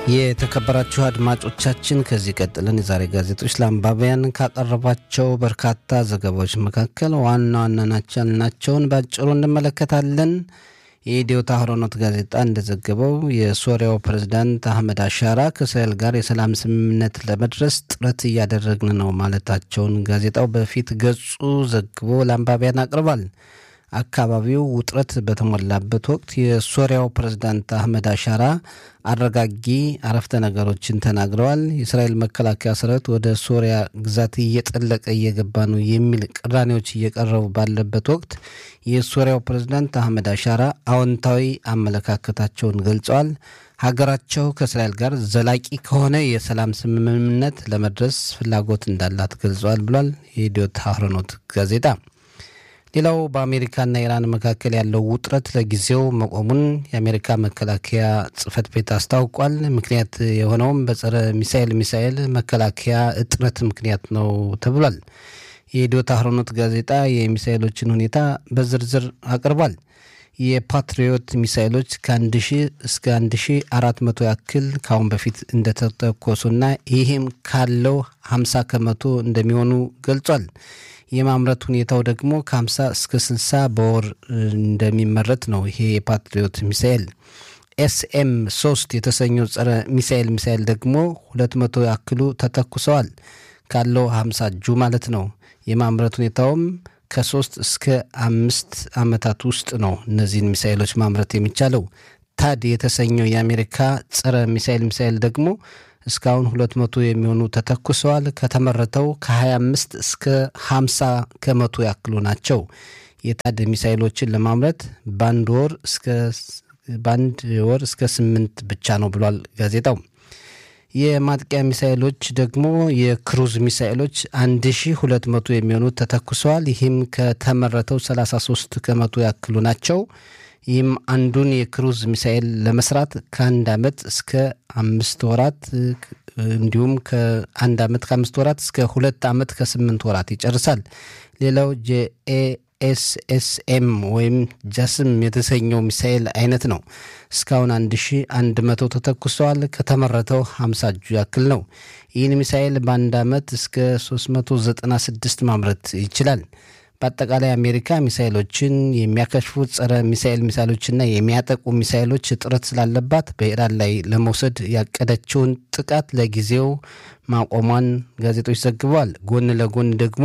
የተከበራችሁ አድማጮቻችን ከዚህ ቀጥለን የዛሬ ጋዜጦች ለአንባቢያን ካቀረቧቸው በርካታ ዘገባዎች መካከል ዋና ዋና ናቸው ያልናቸውን በአጭሩ እንመለከታለን። የኢትዮ ታህሮኖት ጋዜጣ እንደዘገበው የሶሪያው ፕሬዝዳንት አህመድ አሻራ ከእስራኤል ጋር የሰላም ስምምነት ለመድረስ ጥረት እያደረግን ነው ማለታቸውን ጋዜጣው በፊት ገጹ ዘግቦ ለአንባቢያን አቅርቧል። አካባቢው ውጥረት በተሞላበት ወቅት የሶሪያው ፕሬዝዳንት አህመድ አሻራ አረጋጊ አረፍተ ነገሮችን ተናግረዋል። የእስራኤል መከላከያ ሰራዊት ወደ ሶሪያ ግዛት እየጠለቀ እየገባ ነው የሚል ቅራኔዎች እየቀረቡ ባለበት ወቅት የሶሪያው ፕሬዝዳንት አህመድ አሻራ አዎንታዊ አመለካከታቸውን ገልጸዋል። ሀገራቸው ከእስራኤል ጋር ዘላቂ ከሆነ የሰላም ስምምነት ለመድረስ ፍላጎት እንዳላት ገልጸዋል ብሏል የኢትዮ ታህሮኖት ጋዜጣ። ሌላው በአሜሪካና ኢራን መካከል ያለው ውጥረት ለጊዜው መቆሙን የአሜሪካ መከላከያ ጽህፈት ቤት አስታውቋል። ምክንያት የሆነውም በጸረ ሚሳኤል ሚሳኤል መከላከያ እጥረት ምክንያት ነው ተብሏል። የኢትዮ ታህሮኖት ጋዜጣ የሚሳኤሎችን ሁኔታ በዝርዝር አቅርቧል። የፓትሪዮት ሚሳኤሎች ከአንድ ሺህ እስከ አንድ ሺህ አራት መቶ ያክል ከአሁን በፊት እንደተተኮሱና ይህም ካለው ሀምሳ ከመቶ እንደሚሆኑ ገልጿል። የማምረት ሁኔታው ደግሞ ከ50 እስከ 60 በወር እንደሚመረት ነው። ይሄ የፓትሪዮት ሚሳኤል ኤስኤም 3 የተሰኘው ጸረ ሚሳኤል ሚሳኤል ደግሞ 200 ያክሉ ተተኩሰዋል። ካለው 50 እጁ ማለት ነው። የማምረት ሁኔታውም ከሶስት እስከ አምስት ዓመታት ውስጥ ነው እነዚህን ሚሳኤሎች ማምረት የሚቻለው። ታድ የተሰኘው የአሜሪካ ጸረ ሚሳኤል ሚሳኤል ደግሞ እስካሁን 200 የሚሆኑ ተተኩሰዋል። ከተመረተው ከ25 እስከ 50 ከመቶ ያክሉ ናቸው። የታድ ሚሳይሎችን ለማምረት በአንድ ወር እስከ በአንድ ወር እስከ ስምንት ብቻ ነው ብሏል ጋዜጣው። የማጥቂያ ሚሳይሎች ደግሞ የክሩዝ ሚሳይሎች 1200 የሚሆኑ ተተኩሰዋል። ይህም ከተመረተው 33 ከመቶ ያክሉ ናቸው። ይህም አንዱን የክሩዝ ሚሳኤል ለመስራት ከአንድ ዓመት እስከ አምስት ወራት እንዲሁም ከአንድ ዓመት ከአምስት ወራት እስከ ሁለት ዓመት ከስምንት ወራት ይጨርሳል። ሌላው ጄኤኤስኤስኤም ወይም ጃስም የተሰኘው ሚሳኤል አይነት ነው። እስካሁን አንድ ሺ አንድ መቶ ተተኩሰዋል። ከተመረተው ሀምሳ እጁ ያክል ነው። ይህን ሚሳኤል በአንድ ዓመት እስከ 396 ማምረት ይችላል። በአጠቃላይ አሜሪካ ሚሳይሎችን የሚያከሽፉ ጸረ ሚሳይል ሚሳይሎችና የሚያጠቁ ሚሳይሎች እጥረት ስላለባት በኢራን ላይ ለመውሰድ ያቀደችውን ጥቃት ለጊዜው ማቆሟን ጋዜጦች ዘግበዋል። ጎን ለጎን ደግሞ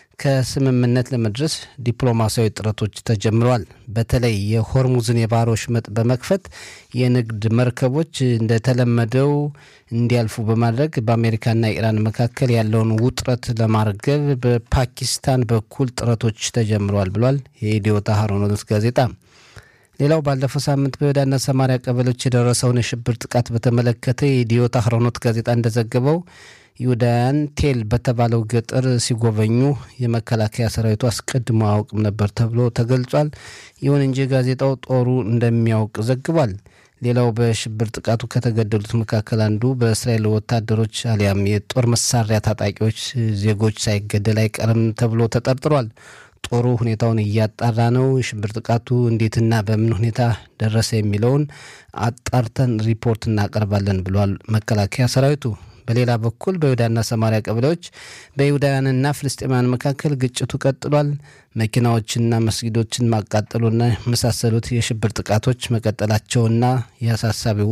ከስምምነት ለመድረስ ዲፕሎማሲያዊ ጥረቶች ተጀምረዋል። በተለይ የሆርሙዝን የባህር ወሽመጥ በመክፈት የንግድ መርከቦች እንደተለመደው እንዲያልፉ በማድረግ በአሜሪካና ኢራን መካከል ያለውን ውጥረት ለማርገብ በፓኪስታን በኩል ጥረቶች ተጀምረዋል ብሏል የኢትዮ ታህሮኖት ጋዜጣ። ሌላው ባለፈው ሳምንት በይሁዳና ሰማሪያ ቀበሌዎች የደረሰውን የሽብር ጥቃት በተመለከተ የኢትዮ ታህሮኖት ጋዜጣ እንደዘገበው ይሁዳውያን ቴል በተባለው ገጠር ሲጎበኙ የመከላከያ ሰራዊቱ አስቀድሞ አያውቅም ነበር ተብሎ ተገልጿል። ይሁን እንጂ ጋዜጣው ጦሩ እንደሚያውቅ ዘግቧል። ሌላው በሽብር ጥቃቱ ከተገደሉት መካከል አንዱ በእስራኤል ወታደሮች አሊያም የጦር መሳሪያ ታጣቂዎች ዜጎች ሳይገደል አይቀርም ተብሎ ተጠርጥሯል። ጦሩ ሁኔታውን እያጣራ ነው። የሽብር ጥቃቱ እንዴትና በምን ሁኔታ ደረሰ የሚለውን አጣርተን ሪፖርት እናቀርባለን ብሏል መከላከያ ሰራዊቱ። በሌላ በኩል በይሁዳና ሰማሪያ ቀበሌዎች በይሁዳውያንና ፍልስጤማውያን መካከል ግጭቱ ቀጥሏል። መኪናዎችና መስጊዶችን ማቃጠሉና የመሳሰሉት የሽብር ጥቃቶች መቀጠላቸውና የአሳሳቢው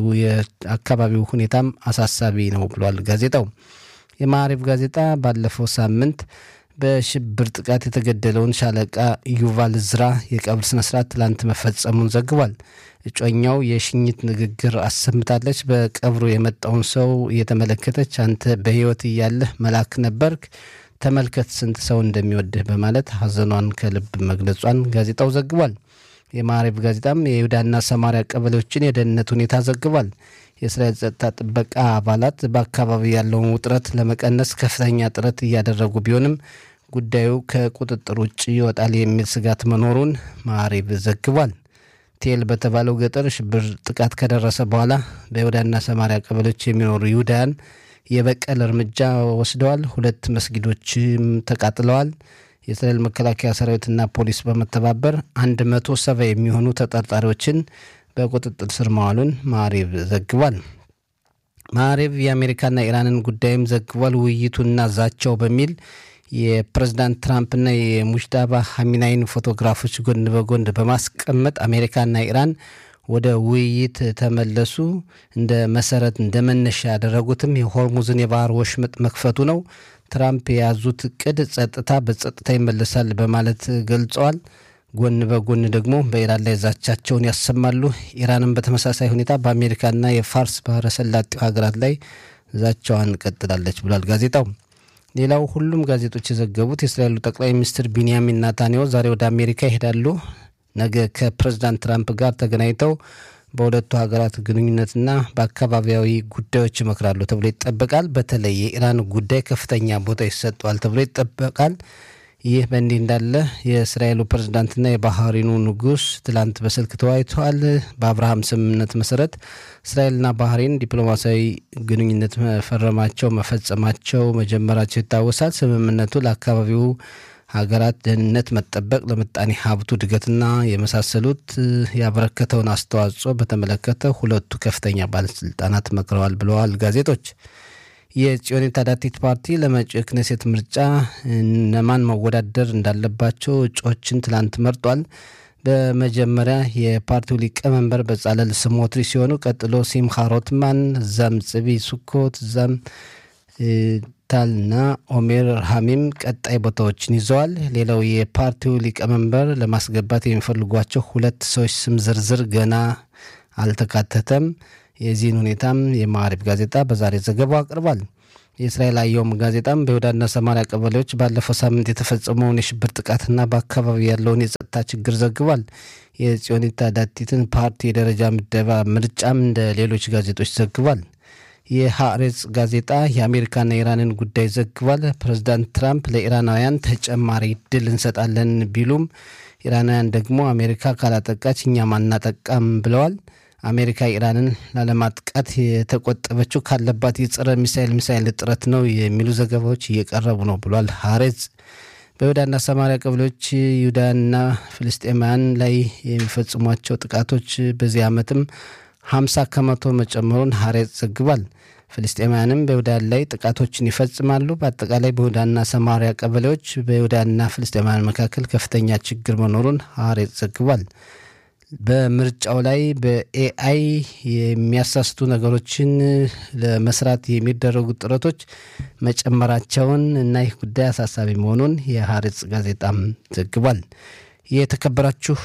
የአካባቢው ሁኔታም አሳሳቢ ነው ብሏል ጋዜጣው። የማዕሪፍ ጋዜጣ ባለፈው ሳምንት በሽብር ጥቃት የተገደለውን ሻለቃ ዩቫል ዝራ የቀብር ስነስርዓት ትላንት መፈጸሙን ዘግቧል። እጮኛው የሽኝት ንግግር አሰምታለች። በቀብሩ የመጣውን ሰው እየተመለከተች አንተ በሕይወት እያለህ መልአክ ነበርክ፣ ተመልከት ስንት ሰው እንደሚወድህ በማለት ሐዘኗን ከልብ መግለጿን ጋዜጣው ዘግቧል። የማዕሪብ ጋዜጣም የይሁዳና ሰማሪያ ቀበሌዎችን የደህንነት ሁኔታ ዘግቧል። የእስራኤል ጸጥታ ጥበቃ አባላት በአካባቢው ያለውን ውጥረት ለመቀነስ ከፍተኛ ጥረት እያደረጉ ቢሆንም ጉዳዩ ከቁጥጥር ውጭ ይወጣል የሚል ስጋት መኖሩን ማዕሪብ ዘግቧል። ቴል በተባለው ገጠር ሽብር ጥቃት ከደረሰ በኋላ በይሁዳና ሰማሪያ ቀበሌዎች የሚኖሩ ይሁዳውያን የበቀል እርምጃ ወስደዋል። ሁለት መስጊዶችም ተቃጥለዋል። የእስራኤል መከላከያ ሰራዊትና ፖሊስ በመተባበር አንድ መቶ ሰባ የሚሆኑ ተጠርጣሪዎችን በቁጥጥር ስር መዋሉን ማዕሪብ ዘግቧል። ማዕሬብ የአሜሪካና ኢራንን ጉዳይም ዘግቧል። ውይይቱና ዛቻው በሚል የፕሬዝዳንት ትራምፕና የሙሽዳባ ሀሚናይን ፎቶግራፎች ጎን በጎን በማስቀመጥ አሜሪካና ኢራን ወደ ውይይት ተመለሱ። እንደ መሰረት እንደ መነሻ ያደረጉትም የሆርሙዝን የባህር ወሽመጥ መክፈቱ ነው። ትራምፕ የያዙት እቅድ ጸጥታ በጸጥታ ይመለሳል በማለት ገልጸዋል። ጎን በጎን ደግሞ በኢራን ላይ ዛቻቸውን ያሰማሉ። ኢራንም በተመሳሳይ ሁኔታ በአሜሪካና የፋርስ ባህረ ሰላጤው ሀገራት ላይ ዛቻዋን ቀጥላለች ብሏል ጋዜጣው። ሌላው ሁሉም ጋዜጦች የዘገቡት የእስራኤሉ ጠቅላይ ሚኒስትር ቢንያሚን ናታንያሁ ዛሬ ወደ አሜሪካ ይሄዳሉ። ነገ ከፕሬዝዳንት ትራምፕ ጋር ተገናኝተው በሁለቱ ሀገራት ግንኙነትና በአካባቢያዊ ጉዳዮች ይመክራሉ ተብሎ ይጠበቃል። በተለይ የኢራን ጉዳይ ከፍተኛ ቦታ ይሰጠዋል ተብሎ ይጠበቃል። ይህ በእንዲህ እንዳለ የእስራኤሉ ፕሬዝዳንትና የባህሪኑ ንጉሥ ትላንት በስልክ ተወያይተዋል። በአብርሃም ስምምነት መሰረት እስራኤልና ባህሬን ዲፕሎማሲያዊ ግንኙነት መፈረማቸው መፈጸማቸው መጀመራቸው ይታወሳል። ስምምነቱ ለአካባቢው ሀገራት ደህንነት መጠበቅ፣ ለምጣኔ ሀብቱ እድገትና የመሳሰሉት ያበረከተውን አስተዋጽኦ በተመለከተ ሁለቱ ከፍተኛ ባለስልጣናት መክረዋል ብለዋል ጋዜጦች። የጽዮን ታዳቲት ፓርቲ ለመጪው የክኔሴት ምርጫ እነማን መወዳደር እንዳለባቸው እጩዎችን ትላንት መርጧል። በመጀመሪያ የፓርቲው ሊቀመንበር በጻለል ስሞትሪ ሲሆኑ ቀጥሎ ሲምካ ሮትማን፣ እዛም ጽቢ ሱኮት፣ እዛም ታልና ኦሜር ሀሚም ቀጣይ ቦታዎችን ይዘዋል። ሌላው የፓርቲው ሊቀመንበር ለማስገባት የሚፈልጓቸው ሁለት ሰዎች ስም ዝርዝር ገና አልተካተተም። የዚህን ሁኔታም የማዕሪብ ጋዜጣ በዛሬ ዘገባው አቅርቧል። የእስራኤል አየውም ጋዜጣም በይሁዳና ሰማሪያ ቀበሌዎች ባለፈው ሳምንት የተፈጸመውን የሽብር ጥቃትና በአካባቢ ያለውን የጸጥታ ችግር ዘግቧል። የጽዮኒት ዳቲትን ፓርቲ የደረጃ ምደባ ምርጫም እንደ ሌሎች ጋዜጦች ዘግቧል። የሀሬጽ ጋዜጣ የአሜሪካና ኢራንን ጉዳይ ዘግቧል። ፕሬዚዳንት ትራምፕ ለኢራናውያን ተጨማሪ እድል እንሰጣለን ቢሉም ኢራናውያን ደግሞ አሜሪካ ካላጠቃች እኛም አናጠቃም ብለዋል። አሜሪካ ኢራንን ላለማጥቃት የተቆጠበችው ካለባት የጸረ ሚሳይል ሚሳይል እጥረት ነው የሚሉ ዘገባዎች እየቀረቡ ነው ብሏል ሀሬጽ። በይሁዳና ሰማሪያ ቀበሌዎች ይሁዳና ፍልስጤማውያን ላይ የሚፈጽሟቸው ጥቃቶች በዚህ ዓመትም ሀምሳ ከመቶ መጨመሩን ሀሬጽ ዘግቧል። ፍልስጤማውያንም በይሁዳ ላይ ጥቃቶችን ይፈጽማሉ። በአጠቃላይ በይሁዳና ሰማሪያ ቀበሌዎች በይሁዳና ፍልስጤማውያን መካከል ከፍተኛ ችግር መኖሩን ሀሬጽ ዘግቧል። በምርጫው ላይ በኤአይ የሚያሳስቱ ነገሮችን ለመስራት የሚደረጉ ጥረቶች መጨመራቸውን እና ይህ ጉዳይ አሳሳቢ መሆኑን የሀሬጽ ጋዜጣም ዘግቧል። የተከበራችሁ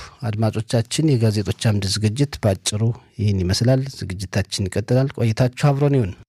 አድማጮቻችን የጋዜጦች አምድ ዝግጅት በአጭሩ ይህን ይመስላል። ዝግጅታችን ይቀጥላል። ቆይታችሁ አብሮን ይሁን።